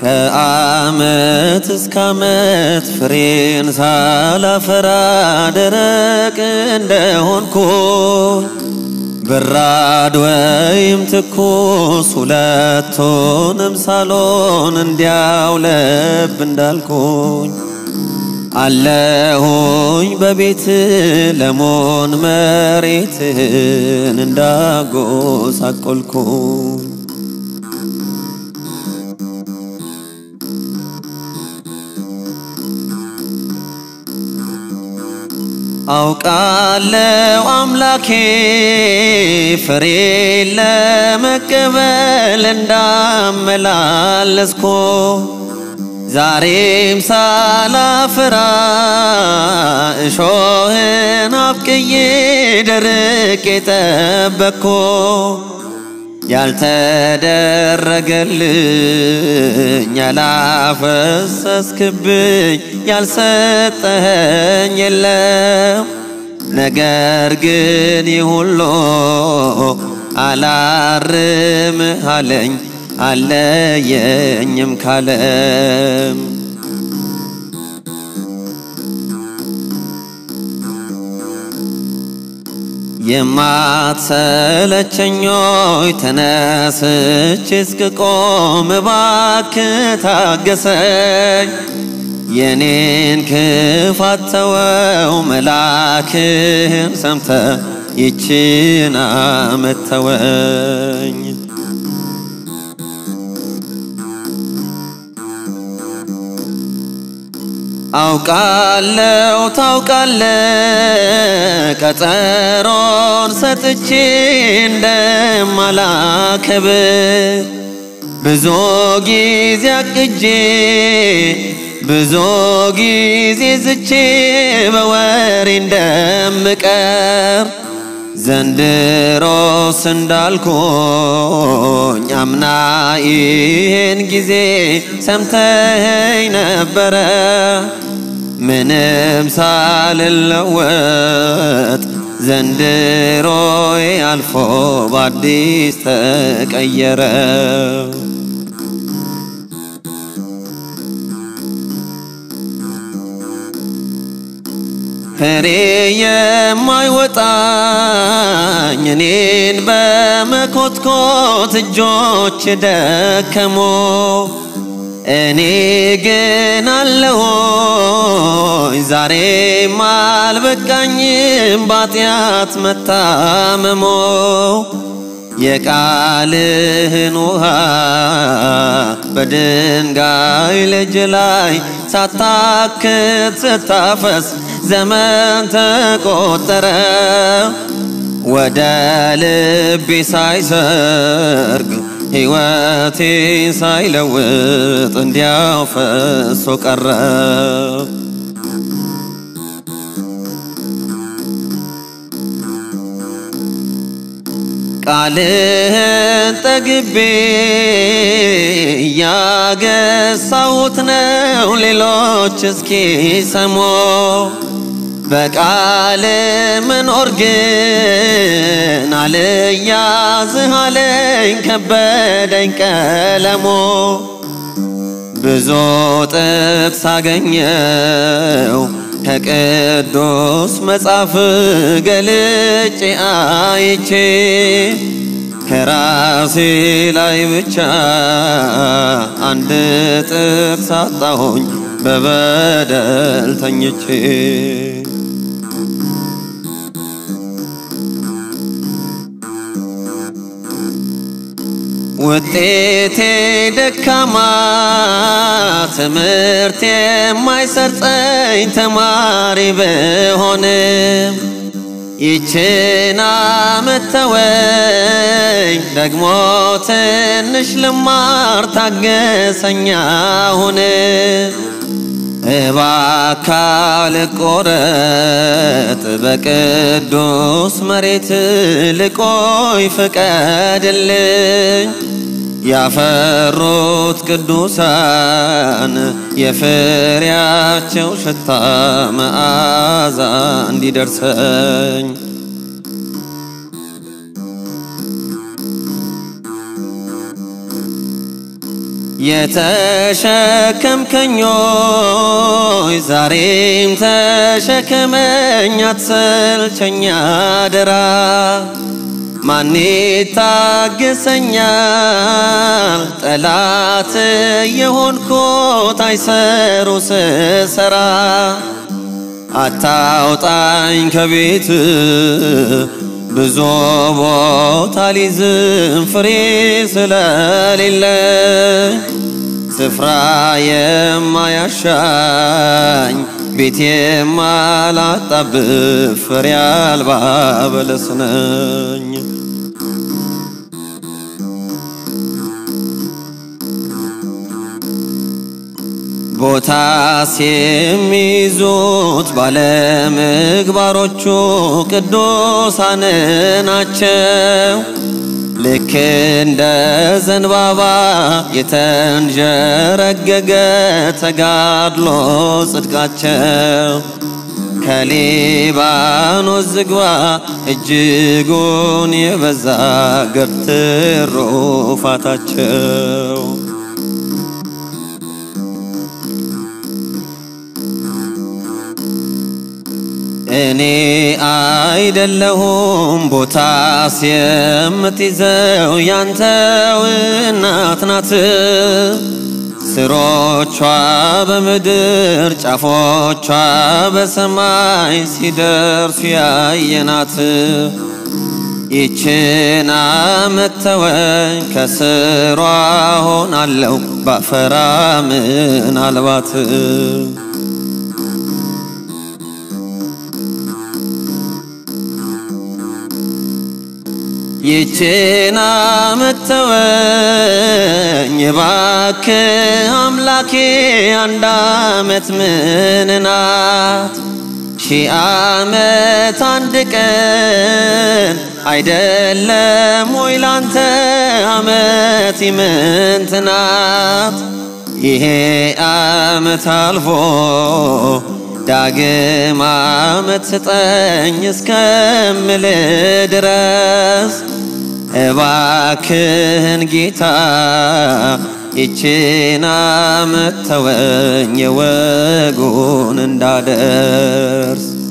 ከዓመት እስከ ዓመት ፍሬን ሳላፈራ ደረቅ እንደሆንኩኝ በራድ ወይም ትኩስ ሁለቱንም ሳሎን እንዲያው ለብ እንዳልኩኝ አለሁኝ በቤት ለሞን መሬትን እንዳጎሳቆልኩኝ አውቃለው አምላኬ ፍሬ ለመቀበል እንዳመላለስኮ ዛሬም ሳላፍራ እሾህን አብቅዬ ደርቅ የጠበቅኮ ያልተደረገልኝ ያላፈሰስክብኝ ያልሰጠኸኝ የለም። ነገር ግን ይህ ሁሉ አላርምህ አለኝ አለየኝም ካለም የማትሰለቸኞይ ተነስቼ እስክቆም እባክህ ታገሰኝ። የኔን ክፋት ተወው መላክህን ሰምተ ይችን ዓመት ተወኝ። አውቃለው ታውቃለ ቀጠሮን ሰጥቼ እንደማላከብር ብዙ ጊዜ አቅጄ ብዙ ጊዜ ዝቼ በወሬ እንደምቀር ዘንድሮስ እንዳልኩኝ አምና ይሄን ጊዜ ሰምተኸኝ ነበረ ምንም ሳልለወጥ ዘንድሮዬ አልፎ በአዲስ ተቀየረ። ፍሬ የማይወጣኝ እኔን በመኮትኮት እጆች ደከሞ እኔ ግን አለሆኝ ዛሬም አልበቃኝም ባጢአት መታመሞ የቃልህን ውሃ በድንጋይ ልጅ ላይ ሳታክት ስታፈስ ዘመን ተቆጠረ። ወደ ልቤ ሳይሰርግ ሕይወቴን ሳይለውጥ እንዲያው ፈሶ ቀረ። ቃልህን ጠግቤ እያገሳሁት ነው ሌሎች እስኪ ሰሞ በቃል መኖር ግን አልያዝህ አለኝ ከበደኝ ቀለሞ ብዙ ጥቅስ አገኘው ከቅዱስ መጽሐፍ ገልጬ አይቼ ከራሴ ላይ ብቻ አንድ ጥቅስ አጣሁኝ በበደል ተኝቼ ውጤቴ ደካማ ትምህርት የማይሰርጸኝ ተማሪ ብሆንም ይችን ዓመት ተወኝ ደግሞ ትንሽ ልማር ታገሰኛ ሁን እባካ ልቆረጥ በቅዱስ መሬት ልቆይ ፍቀድልኝ ያፈሩት ቅዱሳን የፍሬያቸው ሽታ መዓዛ እንዲደርሰኝ የተሸከምከኞይ ዛሬም ተሸከመኝ አትሰልቸኝ አደራ ማን ይታገሰኛል ጠላት የሆንኩት አይሰሩ ስሰራ አታውጣኝ ከቤት ብዙ ቦታ ሊዝም ፍሬ ስለሌለኝ ስፍራ የማያሻኝ ቤት የማላጣብብ ፍሬ አልባ በለስ ነኝ። ቦታስ የሚይዙት ባለምግባሮቹ ቅዱሳን ናቸው። ልክ እንደ ዘንባባ የተንዠረገገ ተጋድሎ ጽድቃቸው ከሊባኖስ ዝግባ እጅጉን የበዛ ገፍትር ሩፋታቸው እኔ አይደለሁም ቦታስ የምትይዘው ያንተው እናት ናት። ስሮቿ በምድር ጫፎቿ በሰማይ ሲደርሱ ያየናት ይችን ዓመት ተወኝ ከስሯ ሆናለሁ ባፈራ ምናልባት ይችን ዓመት ተወኝ እባክህ አምላኬ አንድ ዓመት ምን ናት? ሺህ ዓመት አንድ ቀን አይደለም ወይ ላንተ ዓመት ይምንት ናት? ይሄ ዓመት አልፎ ዳግም ዓመት ስጠኝ እስከምል ድረስ እባክህን ጌታ ይችን ዓመት ተወኝ የወጉን እንዳደርስ